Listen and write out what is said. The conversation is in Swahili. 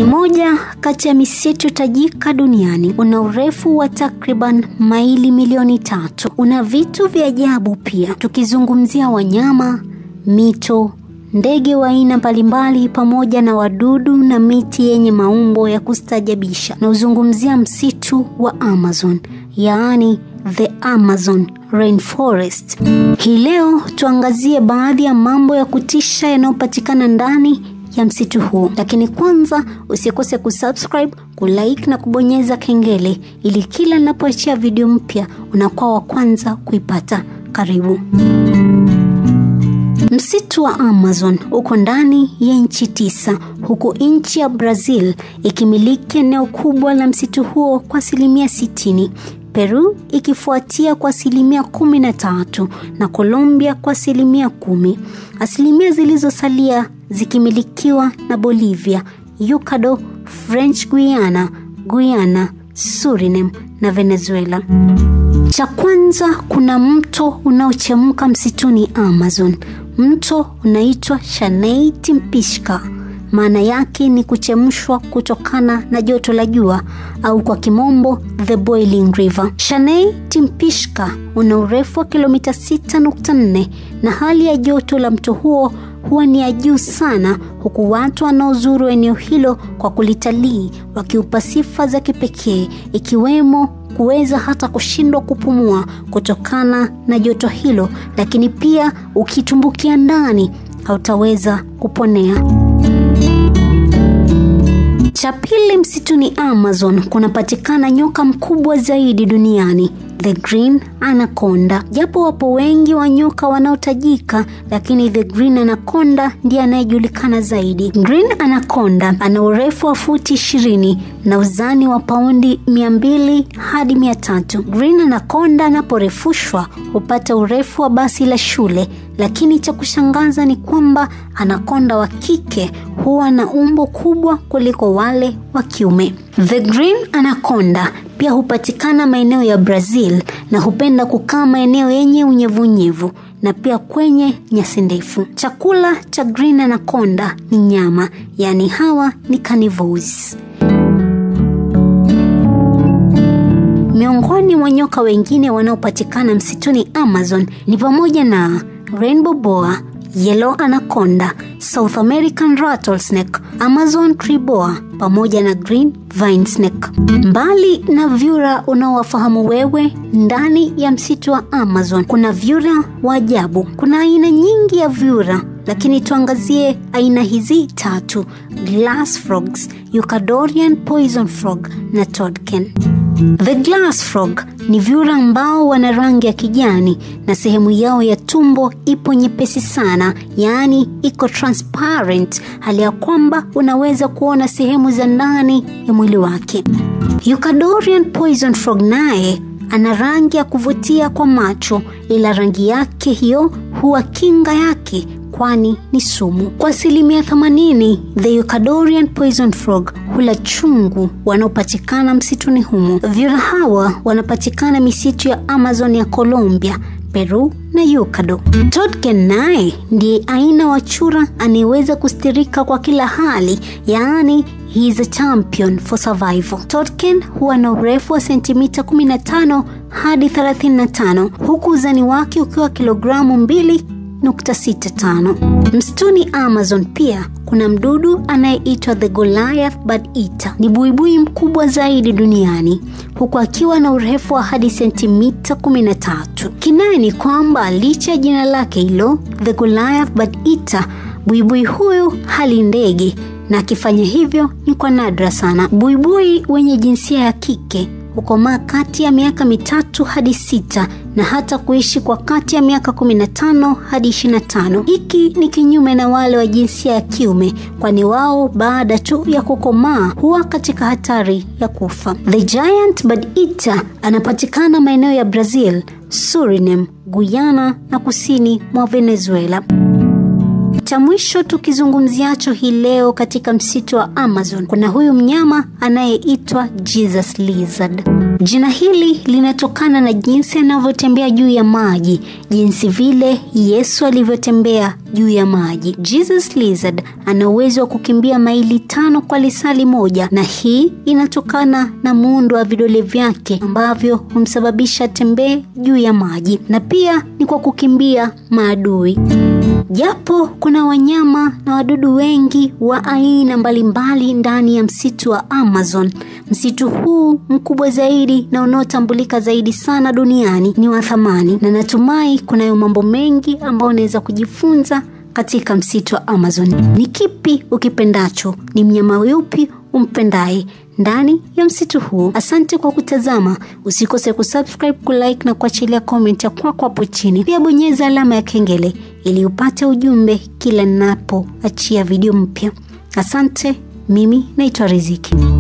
moja kati ya misitu tajika duniani. Una urefu wa takriban maili milioni tatu. Una vitu vya ajabu pia, tukizungumzia wanyama, mito, ndege wa aina mbalimbali, pamoja na wadudu na miti yenye maumbo ya kustajabisha. Na uzungumzia msitu wa Amazon, yaani the Amazon Rainforest. Hii leo tuangazie baadhi ya mambo ya kutisha yanayopatikana ndani ya msitu huu, lakini kwanza usikose kusubscribe, kulike na kubonyeza kengele ili kila ninapoachia video mpya unakuwa wa kwanza kuipata. Karibu. Msitu wa Amazon uko ndani ya nchi tisa, huku nchi ya Brazil ikimiliki eneo kubwa la msitu huo kwa asilimia sitini. Peru ikifuatia kwa asilimia kumi na tatu na Colombia kwa asilimia kumi. Asilimia zilizosalia zikimilikiwa na Bolivia, Ecuador, French Guiana, Guyana, Suriname na Venezuela. Cha kwanza, kuna mto unaochemka msituni Amazon. Mto unaitwa Shanei Timpishka. Maana yake ni kuchemshwa kutokana na joto la jua au kwa kimombo the boiling river. Shanei Timpishka una urefu wa kilomita 6.4 na hali ya joto la mto huo huwa ni ya juu sana, huku watu wanaozuru eneo hilo kwa kulitalii wakiupa sifa za kipekee ikiwemo kuweza hata kushindwa kupumua kutokana na joto hilo, lakini pia ukitumbukia ndani hautaweza kuponea. Cha pili, msituni Amazon kunapatikana nyoka mkubwa zaidi duniani, the green anaconda. Japo wapo wengi wa nyoka wanaotajika, lakini the green anaconda ndiye anayejulikana zaidi. Green anaconda ana urefu wa futi ishirini na uzani wa paundi mia mbili hadi mia tatu. Green anaconda anaporefushwa hupata urefu wa basi la shule, lakini cha kushangaza ni kwamba anakonda wa kike huwa na umbo kubwa kuliko wale wa kiume. The green anaconda pia hupatikana maeneo ya Brazil na hupenda kukaa maeneo yenye unyevunyevu na pia kwenye nyasi ndefu. Chakula cha green anaconda ni nyama, yaani hawa ni carnivores. Miongoni mwa nyoka wengine wanaopatikana msituni Amazon ni pamoja na rainbow boa, yellow anaconda, South American rattlesnake, Amazon tree boa pamoja na green vine snake. Mbali na vyura unaowafahamu wewe, ndani ya msitu wa Amazon kuna vyura wa ajabu. Kuna aina nyingi ya vyura, lakini tuangazie aina hizi tatu: glass frogs, Ecuadorian poison frog na toadken. The glass frog ni vyura ambao wana rangi ya kijani na sehemu yao ya tumbo ipo nyepesi sana, yaani iko transparent, hali ya kwamba unaweza kuona sehemu za ndani ya mwili wake. Ecuadorian poison frog naye ana rangi ya kuvutia kwa macho, ila rangi yake hiyo huwa kinga yake kwani ni sumu. Kwa asilimia 80 the Ecuadorian poison frog hula chungu wanaopatikana msituni humo. Vyura hawa wanapatikana misitu ya Amazon ya Colombia, Peru na Ecuador. Toadken naye ndiye aina wa chura anayeweza kustirika kwa kila hali, yaani he is a champion for survival. Toadken huwa na urefu wa sentimita 15 hadi 35 huku uzani wake ukiwa kilogramu mbili 65. Msituni Amazon pia kuna mdudu anayeitwa the Goliath bird eater. Ni buibui mkubwa zaidi duniani huku akiwa na urefu wa hadi sentimita 13. Kinaye ni kwamba licha ya jina lake hilo the Goliath bird eater, buibui huyu hali ndege na akifanya hivyo ni kwa nadra sana. Buibui wenye jinsia ya kike hukomaa kati ya miaka mitatu hadi sita na hata kuishi kwa kati ya miaka 15 hadi 25. Hiki ni kinyume na wale wa jinsia ya kiume, kwani wao baada tu ya kukomaa huwa katika hatari ya kufa. The giant bird eater anapatikana maeneo ya Brazil, Suriname, Guyana na kusini mwa Venezuela. Cha mwisho tukizungumziacho hii leo katika msitu wa Amazon, kuna huyu mnyama anayeitwa Jesus lizard. Jina hili linatokana na jinsi anavyotembea juu ya maji, jinsi vile Yesu alivyotembea juu ya maji. Jesus Lizard ana uwezo wa kukimbia maili tano kwa lisali moja, na hii inatokana na muundo wa vidole vyake ambavyo humsababisha tembee juu ya maji, na pia ni kwa kukimbia maadui. Japo kuna wanyama na wadudu wengi wa aina mbalimbali ndani ya msitu wa Amazon, msitu huu mkubwa zaidi na unaotambulika zaidi sana duniani ni wa thamani, na natumai kunayo mambo mengi ambayo unaweza kujifunza katika msitu wa Amazon. Ni kipi ukipendacho? Ni mnyama yupi umpendaye ndani ya msitu huu? Asante kwa kutazama, usikose kusubscribe, kulike na kuachilia comment ya kwako hapo chini. Pia bonyeza alama ya kengele ili upate ujumbe kila ninapoachia video mpya. Asante, mimi naitwa Riziki.